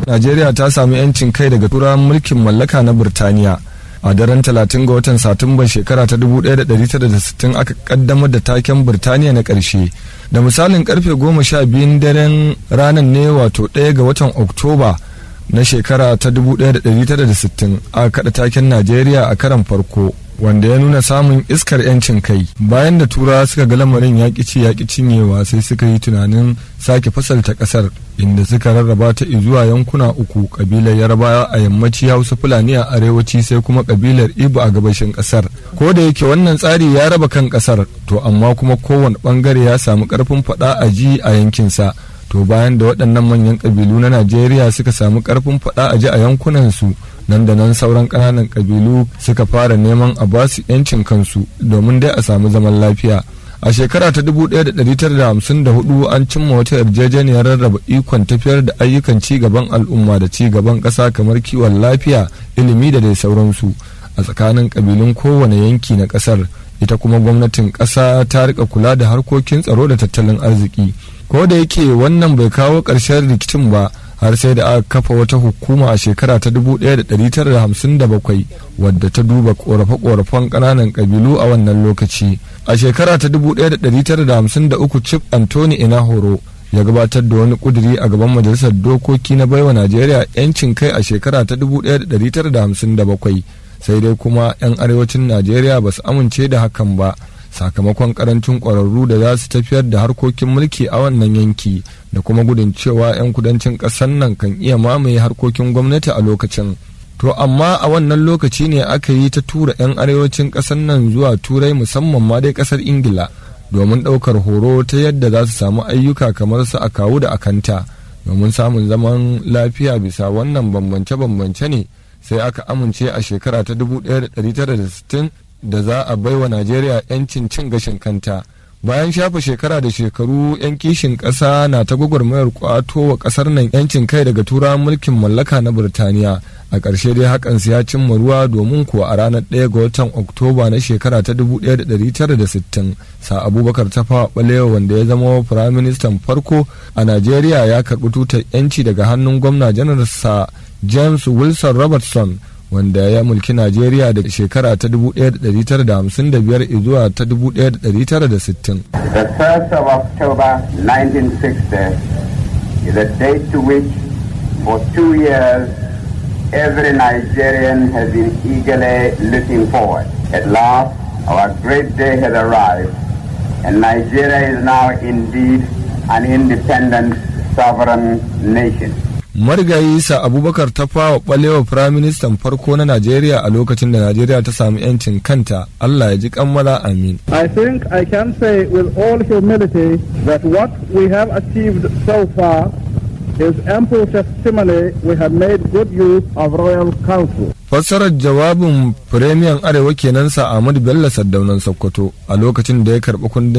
najeriya ta sami 'yancin kai daga turawan mulkin mallaka na birtaniya a daren 30 ga watan satumban shekara ta 1960 aka kaddamar da taken birtaniya na ƙarshe da misalin karfe 12 daren ranar ne wato 1 ga watan oktoba na shekara ta 1960 aka kada taken najeriya a karan farko wanda ya nuna samun iskar 'yancin kai bayan da turawa suka ga lamarin yaƙi ci yaƙi cinyewa sai suka yi tunanin sake fasalta ƙasar inda suka rarraba ta zuwa yankuna uku kabilar yarbawa a yammaci hausa fulani a arewaci sai kuma kabilar ibo a gabashin ƙasar ko da yake wannan tsari ya raba kan ƙasar to amma kuma kowane ɓangare ya samu ƙarfin faɗa a ji a yankinsa to bayan da waɗannan manyan ƙabilu na najeriya suka samu ƙarfin faɗa a ji a yankunansu nan da nan sauran ƙananan ƙabilu suka fara neman a ba su 'yancin kansu domin dai a samu zaman lafiya a shekara ta 1954 an cimma wata yarjejeniyar rarraba ikon tafiyar da ayyukan ci gaban al'umma da ci gaban ƙasa kamar kiwon lafiya ilimi da dai sauransu a tsakanin ƙabilun kowane yanki na ƙasar ita kuma gwamnatin ƙasa ta rika kula da harkokin tsaro da tattalin arziki ko da yake wannan bai kawo ƙarshen rikicin ba har sai da aka kafa wata hukuma a shekara ta 1957 wadda ta duba korafe-korafen ƙananan ƙabilu a wannan lokaci a shekara ta 1953 chief anthony inahoro ya gabatar da wani kuduri a gaban majalisar dokoki na baiwa najeriya 'yancin kai a shekara ta 1957 sai dai kuma 'yan arewacin najeriya ba su amince da hakan ba sakamakon karancin ƙwararru da za su tafiyar da harkokin mulki a wannan yanki da kuma gudun cewa 'yan kudancin ƙasar nan kan iya mamaye harkokin gwamnati a lokacin to amma a wannan lokaci ne aka yi ta tura 'yan arewacin ƙasar nan zuwa turai musamman ma dai ƙasar ingila domin ɗaukar horo ta yadda za su samu ayyuka kamar su a kawu da akanta domin samun zaman lafiya bisa wannan bambance-bambance ne sai aka amince a shekara ta 1960 da za a baiwa Najeriya 'yancin cin gashin kanta. Bayan shafa shekara da shekaru 'yan kishin ƙasa na ta gwagwarmayar kwato wa ƙasar nan 'yancin kai daga turawan mulkin mallaka na Birtaniya. A ƙarshe dai hakan ya cimma ruwa domin kuwa a ranar 1 ga watan Oktoba na shekara ta 1960 sa Abubakar Tafawa Balewa wanda ya zama firaministan farko a Najeriya ya karɓi tutar 'yanci daga hannun gwamna janar sa James Wilson Robertson wanda ya mulki Najeriya da shekara ta 1955 zuwa ta 1960. The 1st of October 1960 is a date to which for two years every Nigerian has been eagerly looking forward. At last, our great day has arrived and Nigeria is now indeed an independent sovereign nation. marigayi sa abubakar ta fawa balewa firaministan farko na najeriya a lokacin da najeriya ta sami 'yancin kanta allah ya ji kammala amin I think I can say with all humility that what we have achieved so far is ample testimony we have made good use of royal council. fassarar jawabin firemiyan arewa kenan sa ahmadu bello saddaunan sokoto a lokacin da ya karɓi kundin